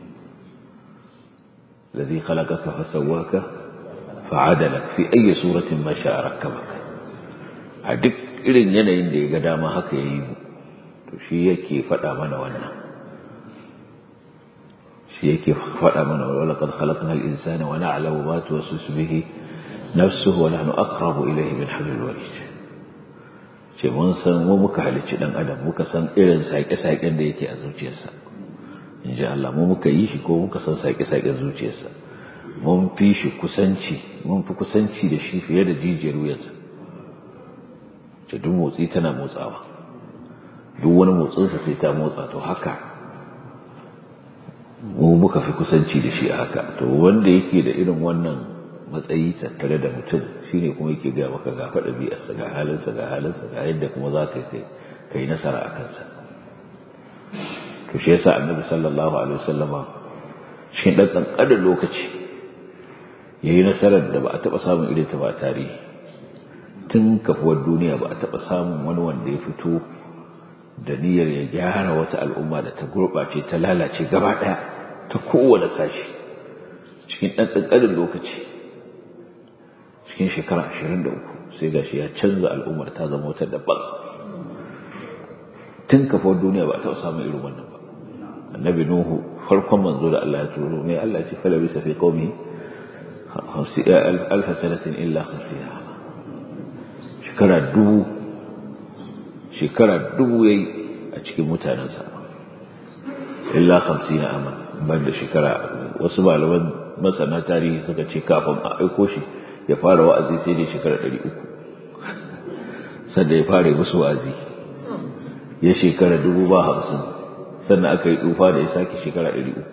الذي خلقك فسواك فعدلك في أي سورة ما شاء ركبك a duk irin yanayin da ya ga dama haka ya yi mu to shi yake faɗa mana wannan shi yake faɗa mana wala qad khalaqna al-insana wa na'lamu ma tuwaswisu bihi nafsuhu wa nahnu aqrabu ilayhi min hablil warid ce mun san mu muka halicci dan adam muka san irin saƙe-saƙen da yake a zuciyarsa in ji Allah mu muka yi shi ko muka san saƙe-saƙen zuciyarsa mun fi shi kusanci mun fi kusanci da shi fiye da jijiyar wuyarsa ce duk motsi tana motsawa duk wani motsinsa sai ta motsa to haka mu muka fi kusanci da shi a haka to wanda yake da irin wannan matsayi tattare da mutum shine kuma yake gaya maka ga faɗa biyarsa ga halinsa ga halinsa ga yadda kuma za ka yi nasara a kansa to shi yasa annabi sallallahu alaihi wasallama cikin ɗan ƙanƙanin lokaci ya yi nasarar da ba a taɓa samun irin ta ba a tarihi tun kafuwar duniya ba a taɓa samun wani wanda ya fito da niyyar ya gyara wata al'umma da ta gurɓace ta lalace gaba ɗaya ta kowane sashi cikin ɗan ƙanƙanin lokaci cikin shekara ashirin da uku sai gashi ya canza al'ummar ta zama wata daban tun kafuwar duniya ba a taɓa samun irin wannan ba annabi nuhu farkon manzo da Allah ya turo mai Allah ce fala bisa fi qaumi alf sanatin illa 50 shekara dubu shekara dubu yayi a cikin mutanensa illa 50 aman banda shekara wasu malaman masana tarihi suka ce kafin a aiko shi ya fara wa'azi sai dai shekara 300 sanda ya fara musu wa'azi ya shekara dubu ba hamsin sannan aka yi tufa da ya sake shekara ɗari uku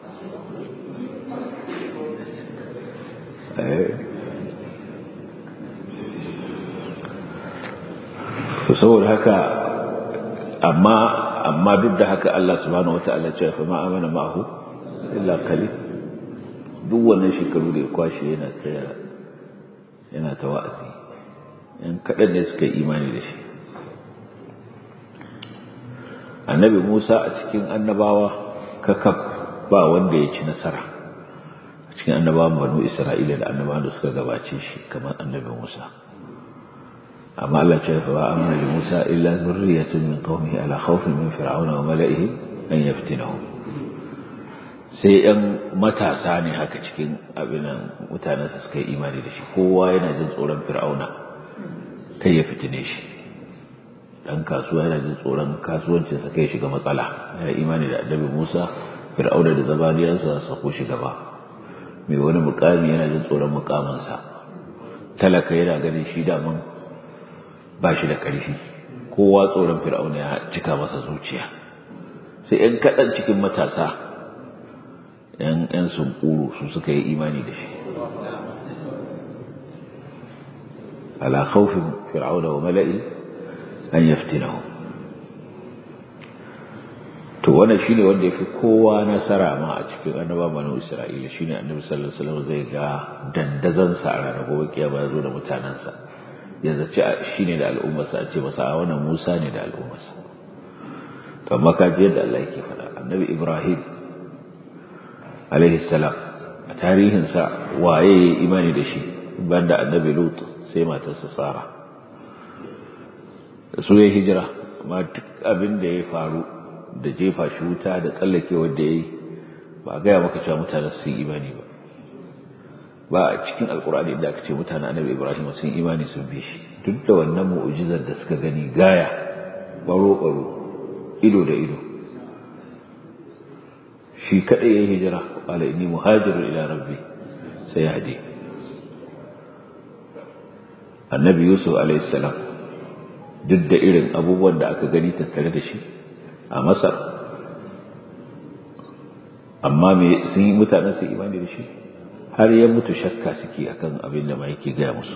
saboda haka amma amma duk da haka Allah subhanahu wata'ala ce fa ma amana ma'ahu illa qalil duk wannan shekaru da ya kwashe yana ta yana ta wa'azi yan kaɗan ne suka yi imani da shi annabi Musa a cikin annabawa kakaf ba wanda ya ci nasara a cikin annabawan banu Isra'ila da annabawan da suka gabace shi kamar annabi Musa amma Allah ce fa ba amana li Musa illa zurriyatun min qaumihi ala khawfin min fir'auna wa mala'ihi an yaftinahum sai yan matasa ne haka cikin abin mutanen su suka yi imani da shi kowa yana jin tsoron fir'auna kai ya fitine shi dan kasuwa yana jin tsoron kasuwancinsa kai shiga matsala ya imani da annabi Musa Fir'auna da zabaniyansa su sako shi gaba mai wani mukami yana jin tsoron mukaminsa talaka yana ganin shi daman ba shi da ƙarfi kowa tsoron Fir'auna ya cika masa zuciya sai ‘yan kaɗan cikin matasa ‘yan ‘yan sunkuru su suka yi imani da shi ala khawfin fir'auna wa mala'i an yaftinahu to wannan shine wanda yafi kowa nasara ma a cikin annaba banu isra'ila shine annabi sallallahu alaihi wasallam zai ga dandazan sa a ranar gobe kiyama yazo da mutanansa ya zaci shine da al'ummarsa a ce masa a wannan Musa ne da al'ummarsa to amma ka ji yadda Allah yake faɗa annabi Ibrahim alaihi salam a tarihin sa waye imani da shi banda annabi Lut sai matarsa Sara su ya hijira amma duk abin da ya faru da jefa shi wuta da tsallake wanda ya yi ba a gaya maka cewa mutane su yi imani ba ba a cikin alkur'ani da aka ce mutane annabi ibrahim sun imani sun bi shi duk da wannan mu'ujizar da suka gani gaya baro baro ido da ido shi kadai ya hijira qala inni muhajirun ila rabbi sai hadi annabi yusuf alayhi salam duk da irin abubuwan da aka gani tattare da shi a masar amma me sun yi mutanen su imani da shi har ya mutu shakka suke akan abin da ma yake gaya musu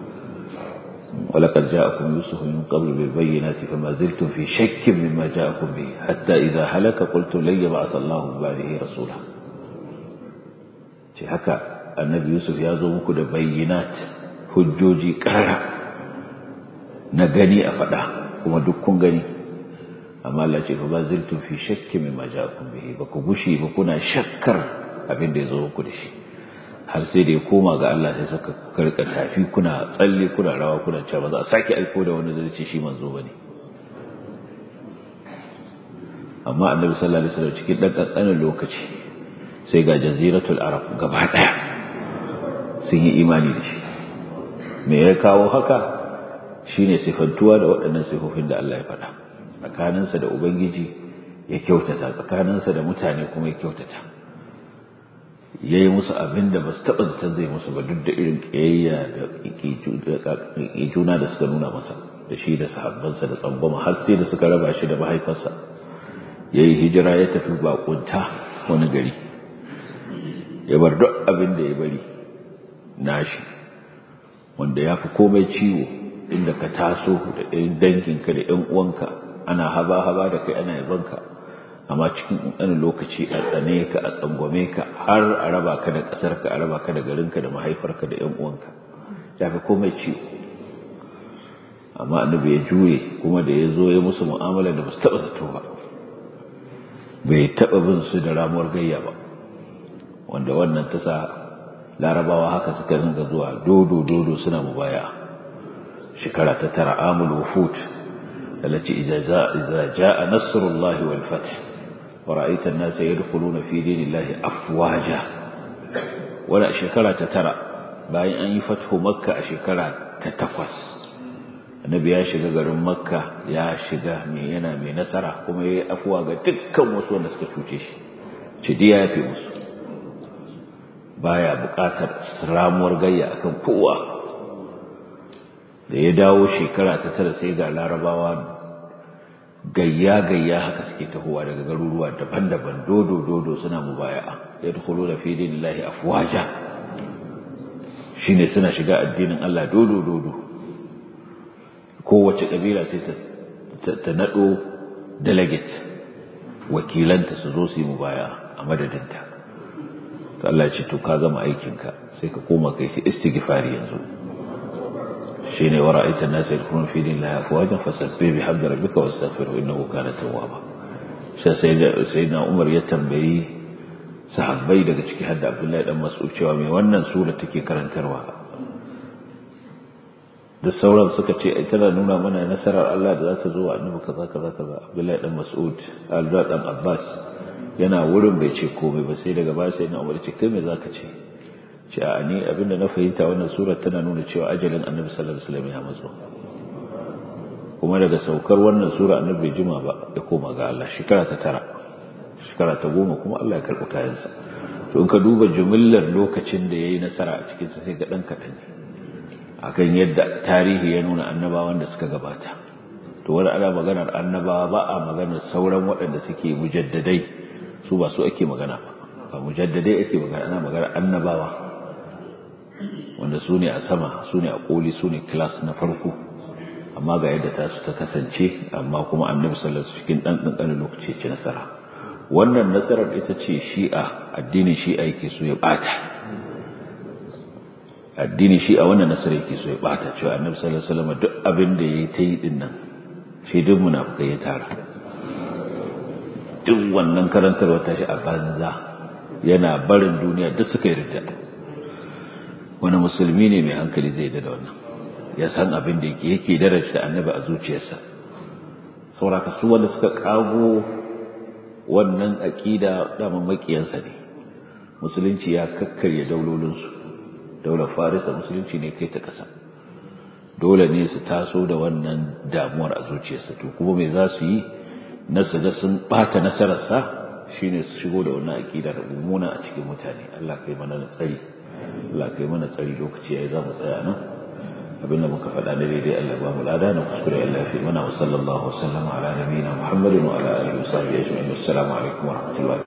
ولقد جاءكم يوسف من قبل بالبينات فما زلتم في شك مما جاءكم به حتى إذا هلك قلتم لن يبعث الله من بعده رسولا ce haka annabi yusuf ya zo muku da bayyinat hujjoji karara na gani a faɗa kuma duk kun gani amma Allah ce ba ziltum fi shakki mimma ja'akum bihi ba ku gushi ba kuna shakkar abin da ya zo muku da shi har sai da ya koma ga Allah sai suka karka tafi kuna tsalle kuna rawa kuna cewa ba za a sake aiko da wani zai ce shi manzo bane amma annabi sallallahu alaihi wasallam cikin dan kankanin lokaci sai ga jaziratul arab gaba daya sun yi imani da shi me ya kawo haka shine sifantuwa da waɗannan sifofin da Allah ya faɗa tsakaninsa da ubangiji ya kyautata tsakaninsa da mutane kuma ya kyautata ya yi musu abin da ba su taɓa zaton zai musu ba duk da irin ƙiyayya da juna da suka nuna masa da shi da sahabbansa da tsangwama har sai da suka raba shi da mahaifarsa ya yi hijira ya tafi bakunta wani gari ya bar duk abin da ya bari nashi wanda ya fi komai ciwo inda ka taso da ɗayan danginka da ‘yan uwanka ana haba-haba da kai ana yabanka amma cikin ƙanƙanin lokaci a tsane ka a tsangwame ka har a raba ka da ƙasarka a raba ka da garinka da mahaifarka da ‘yan uwanka ya fi komai ciwo amma annabi ya juye kuma da ya zo ya musu mu'amala da ba su taɓa zato ba bai taɓa bin su da ramuwar gayya ba wanda wannan ta sa larabawa haka suka ringa zuwa dodo dodo suna mubaya shekara ta tara amul wufut التي إذا جاء, إذا جاء نصر الله والفتح ورأيت الناس يدخلون في دين الله أفواجا ولا شكرا تترى باين أن يفتح مكة شكرا تتقص النبي يا شيخ garin makka ya shiga mai yana mai nasara kuma yayi afuwa ga dukkan wasu wanda suka cuce shi ci diya yafi musu baya buƙatar ramuwar gayya akan kowa da ya dawo shekara ta tara sai ga larabawa gayya-gayya haka suke tahowa daga garuruwa daban-daban dodo-dodo suna mubaya'a ya dukulu da fi dinillahi afwaja shine suna shiga addinin Allah dodo-dodo kowace kabila sai ta nado delegate wakilanta su zo su yi mubaya'a a madadinta to Allah ya ce to ka gama aikinka sai ka koma kai shi istighfari yanzu shine wa ra'aita an-nasa yadkhuluna fi dinillahi afwajan fasabbih bihamdi rabbika wastaghfirhu innahu kana tawwaba sai sayyidina Umar ya tambayi sahabbai daga ciki hadda Abdullahi dan Mas'ud cewa me wannan sura take karantarwa da sauran suka ce ai tana nuna mana nasarar Allah da za ta zo wa annabi kaza kaza kaza Abdullahi dan Mas'ud Abdullahi dan Abbas yana wurin bai ce komai ba sai daga baya sayyidina Umar ce kai me zaka ce ce a ni abinda na fahimta wannan surar tana nuna cewa ajalin annabi sallallahu alaihi wasallam ya matso kuma daga saukar wannan sura annabi bai jima ba ya koma ga Allah shekara ta tara shekara ta goma kuma Allah ya karɓi kayansa to in ka duba jumillar lokacin da yayi nasara a cikin sa sai ga dan kadan ne akan yadda tarihi ya nuna annabawan da suka gabata to wani ana maganar annabawa ba a maganar sauran waɗanda suke mujaddadai su ba su ake magana ba ba mujaddadai ake magana ana maganar annabawa wanda su ne a sama su ne a koli su ne class na farko amma ga yadda ta su ta kasance amma kuma annabi sallallahu alaihi cikin dan kankanin lokaci ce nasara wannan nasarar ita ce shi'a addinin shi'a yake so ya bata addinin shi'a wannan nasarar yake so ya bata cewa annabi sallallahu alaihi wasallam duk abin da yayi ta yi din nan shi duk munafikai ya tara duk wannan karantarwa ta shi a banza yana barin duniya duk suka yi ridda wani musulmi ne mai hankali zai da wannan ya san abin da yake yake darajta annabi a zuciyarsa sauraka su wanda suka kago wannan aqida daman makiyansa ne musulunci ya kakkarya daulolinsu daular farisa musulunci ne kai ta kasa dole ne su taso da wannan damuwar a zuciyarsa to kuma me za su yi na su ga sun bata nasararsa shine su shigo da wannan aqidar mummuna a cikin mutane Allah kai mana tsari Allah kai mana tsari lokaci yayi za mu tsaya nan abinda muka faɗa da daidai Allah ba mu lada na kuskure Allah fi mana wa sallallahu wa sallama ala nabiyina Muhammadin wa ala alihi wa sahbihi ajma'in assalamu alaikum wa rahmatullahi